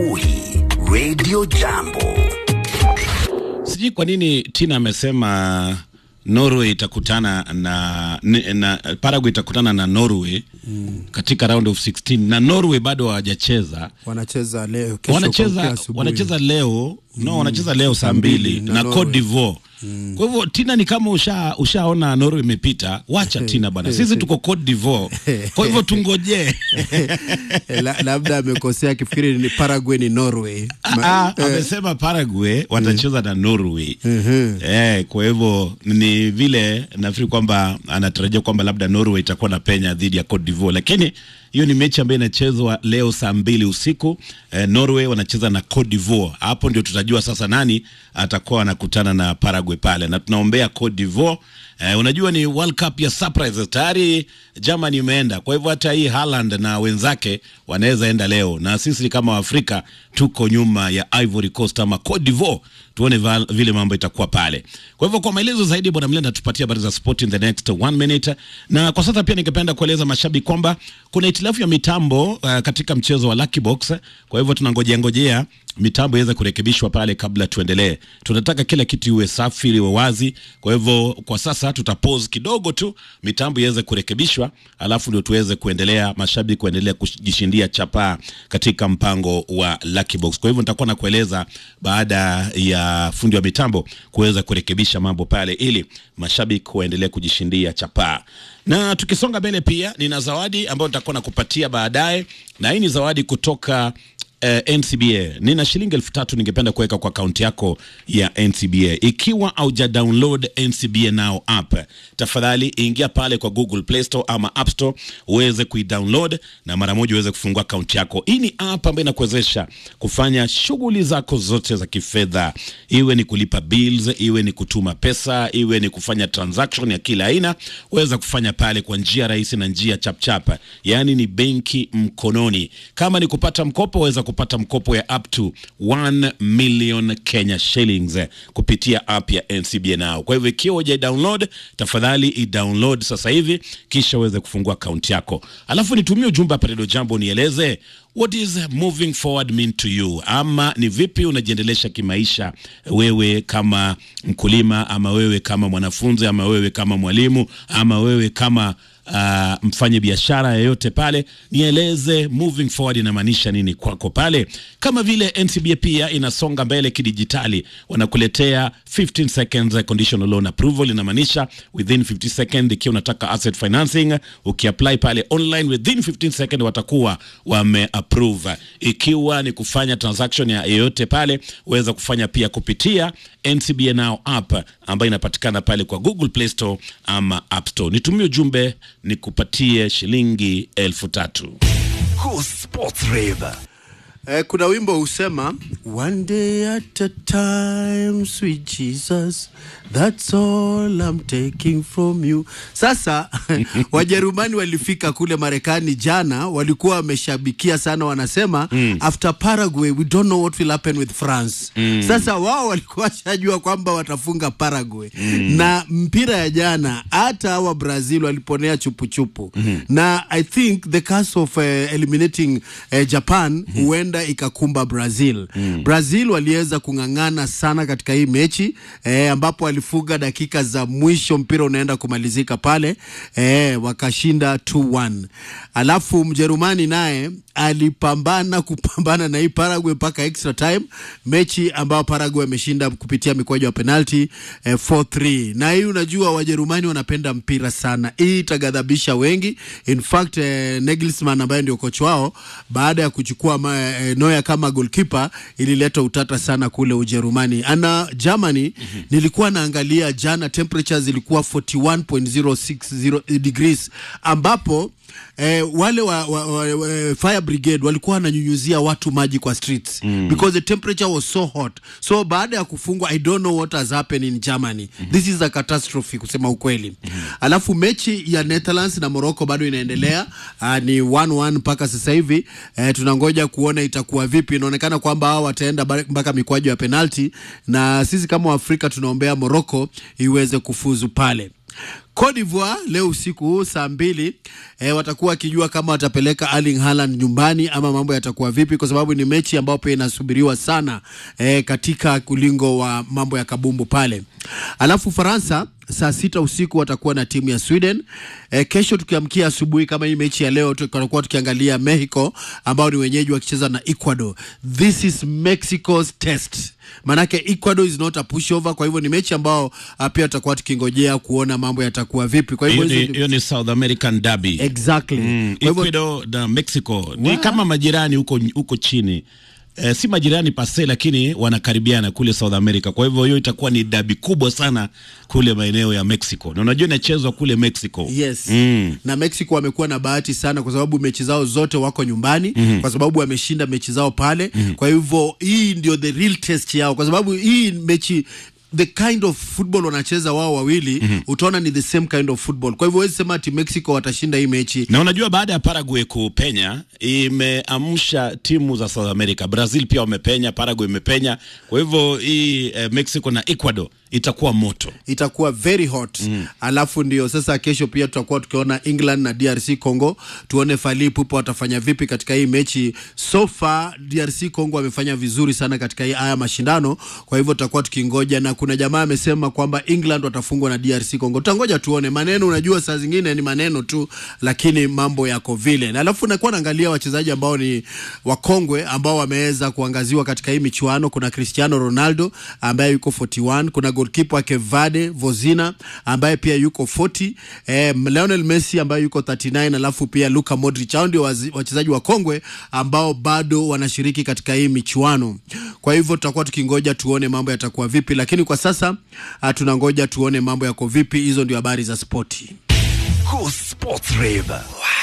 Uhi Radio Jambo. Sijui kwa nini Tina amesema Norway itakutana na, na, na Paraguay itakutana na Norway mm. katika round of 16 na Norway bado hawajacheza wanacheza leo kesho wanacheza kuamkia asubuhi. wanacheza leo no wanacheza leo saa mbili na na Norway. Cote d'Ivoire kwa hivyo Tina ni kama usha ushaona Norway imepita, wacha Tina bana, sisi tuko Cote d'Ivoire, kwa hivyo tungojee. Eh, la- labda amekosea akifikiri ni Paraguay ni Norway. Ma- Ah, amesema Paraguay watacheza na Norway. Eh, kwa hivyo ni vile nafikiri kwamba anatarajia kwamba labda Norway itakuwa na penya dhidi ya Cote d'Ivoire, lakini hiyo ni mechi ambayo inachezwa leo saa mbili usiku. Eh, Norway wanacheza na Cote d'Ivoire. Hapo ndio tutajua sasa nani atakuwa anakutana na Paraguay pale, na tunaombea Cote d'Ivoire. Eh, unajua ni World Cup ya surprise tayari Germany imeenda, kwa hivyo hata hii Haaland na wenzake wanaweza enda leo, na sisi kama Waafrika tuko nyuma ya Ivory Coast ama Cote d'Ivoire, tuone va- vile mambo itakuwa pale. Kwa hivyo kwa maelezo zaidi, bwana Mlenda tupatie habari za sport in the next one minute, na kwa sasa pia ningependa kueleza mashabiki kwamba kuna itilafu ya mitambo uh, katika mchezo wa Lucky Box. Kwa hivyo tunangojea ngojea mitambo iweze kurekebishwa pale kabla tuendelee. Tunataka kila kitu iwe safi, iwe wazi. Kwa hivyo kwa sasa tuta pause kidogo tu, mitambo iweze kurekebishwa, alafu ndio tuweze kuendelea, mashabiki kuendelea kujishindia chapaa katika mpango wa Lucky Box. Kwa hivyo nitakuwa nakueleza baada ya fundi wa mitambo kuweza kurekebisha mambo pale, ili mashabiki waendelee kujishindia chapaa. Na tukisonga mbele, pia nina zawadi ambayo nitakuwa nakupatia baadaye, na hii ni zawadi kutoka eh, NCBA. Nina shilingi elfu tatu ningependa kuweka kwa akaunti yako ya NCBA. Ikiwa hauja download NCBA Now app, tafadhali ingia pale kwa Google Play Store ama App Store uweze kuidownload na mara moja uweze kufungua akaunti yako. Hii ni app ambayo inakuwezesha kufanya shughuli zako zote za kifedha, iwe ni kulipa bills, iwe ni kutuma pesa, iwe ni kufanya transaction ya kila aina, uweza kufanya pale kwa njia rahisi na njia chapchap, yaani ni benki mkononi. Kama ni kupata mkopo, waweza kupata mkopo ya up to 1 million Kenya shillings eh, kupitia app ya NCBA Now. Kwa hivyo ikiwa huja download, tafadhali i-download sasa hivi, kisha uweze kufungua akaunti yako, alafu nitumie ujumbe hapa Redio Jambo, nieleze what is moving forward mean to you, ama ni vipi unajiendelesha kimaisha, wewe kama mkulima, ama wewe kama mwanafunzi, ama wewe kama mwalimu, ama wewe kama uh, mfanye biashara yeyote pale, nieleze moving forward inamaanisha nini kwako pale. Kama vile NCBA pia inasonga mbele kidijitali, wanakuletea 15 seconds conditional loan approval, inamaanisha within 50 seconds, ikiwa unataka asset financing, ukiapply pale online within 15 seconds watakuwa wame approve. Ikiwa ni kufanya transaction ya yeyote pale, uweza kufanya pia kupitia NCBA Now app ambayo inapatikana pale kwa Google Play Store ama App Store. Nitumie ujumbe nikupatie shilingi elfu tatu. Cool Sports Rave. Eh, kuna wimbo husema one day at a time sweet Jesus that's all I'm taking from you. Sasa Wajerumani walifika kule Marekani jana, walikuwa wameshabikia sana, wanasema after Paraguay we don't know what will happen with France. Sasa wao walikuwa washajua kwamba watafunga Paraguay na mpira ya jana, hata hawa Brazil waliponea chupuchupu na I think the curse of uh, eliminating uh, Japan huenda ikakumba Brazil. Brazil waliweza kung'ang'ana sana katika hii mechi eh, ambapo walifuga dakika za mwisho, mpira unaenda kumalizika pale eh, wakashinda 2-1. Alafu Mjerumani naye alipambana kupambana na hii Paraguay mpaka extra time, mechi ambayo Paraguay ameshinda kupitia mikwaju ya penalti eh, 4-3. Na hii unajua Wajerumani wanapenda mpira sana, hii itagadhabisha wengi. In fact eh, Nagelsmann ambaye ndio kocha wao baada ya kuchukua ma, eh, Neuer kama goalkeeper ilileta utata sana kule Ujerumani. Ana Germany nilikuwa naangalia jana temperatures zilikuwa 41.06 degrees ambapo eh, wale wa, wa, wa, wa, fire brigade walikuwa wananyunyuzia watu maji kwa streets mm. because the temperature was so hot so baada ya kufungwa i don't know what has happened in germany mm -hmm. this is a catastrophe kusema ukweli mm -hmm. alafu mechi ya netherlands na morocco bado inaendelea uh, ni 1-1 mpaka sasa hivi eh, tunangoja kuona itakuwa vipi inaonekana kwamba hao wataenda ba- mpaka mikwaju ya penalti na sisi kama waafrika tunaombea morocco iweze kufuzu pale Cote d'Ivoire leo usiku huu saa mbili e, watakuwa wakijua kama watapeleka Erling Haaland nyumbani ama mambo yatakuwa vipi, kwa sababu ni mechi ambayo pia inasubiriwa sana e, katika kulingo wa mambo ya kabumbu pale. Alafu Faransa saa sita usiku watakuwa na timu ya Sweden. E, kesho tukiamkia asubuhi kama hii mechi ya leo tutakuwa tukiangalia Mexico ambao ni wenyeji wakicheza na Ecuador. This is Mexico's test. Manake Ecuador is not a pushover, kwa hivyo ni mechi ambao uh, pia tutakuwa tukingojea kuona mambo yatakuwa vipi. Kwa hivyo hiyo ni, hizo- hiyo ni South American derby exactly. Mm, Kwa hivyo Ecuador na Mexico ni Wa- kama majirani huko huko chini. Eh, si majirani pase lakini wanakaribiana kule South America. Kwa hivyo hiyo itakuwa ni dabi kubwa sana kule maeneo ya Mexico. Na unajua inachezwa kule Mexico. Yes. Mm. Na Mexico wamekuwa na bahati sana kwa sababu mechi zao zote wako nyumbani kwa sababu wameshinda mechi zao pale. Kwa hivyo hii ndio the real test yao kwa sababu hii mechi the kind of football wanacheza wao wawili utaona ni the same kind of football. Kwa hivyo huwezi sema ati Mexico watashinda hii mechi. Na unajua baada ya Paraguay kupenya imeamsha timu za South America. Brazil pia wamepenya, Paraguay imepenya. Kwa hivyo hii eh, Mexico na Ecuador itakuwa moto. itakuwa very hot alafu ndio sasa kesho pia tutakuwa tukiona England na DRC Congo, tuone Fally Ipupa watafanya vipi katika hii mechi. So far DRC Congo wamefanya vizuri sana katika hii haya mashindano, kwa hivyo tutakuwa tukingoja, na kuna jamaa amesema kwamba England watafungwa na DRC Congo. Tutangoja tuone. Maneno unajua, saa zingine ni maneno tu, lakini mambo yako vile. Na alafu nakuwa naangalia wachezaji ambao ni wakongwe ambao wameweza kuangaziwa katika hii michuano. Kuna Cristiano Ronaldo ambaye yuko 41, kuna goalkeeper wake Vade Vozina ambaye pia yuko 40, eh, Lionel Messi ambaye yuko 39, alafu pia Luka Modric. Hao ndio wazi- wachezaji wakongwe ambao bado wanashiriki katika hii michuano. Kwa hivyo tutakuwa tukingoja tuone mambo yatakuwa vipi, lakini kwa sasa ah, tunangoja tuone mambo yako vipi. Hizo ndio habari za spoti. Go Sports Rave.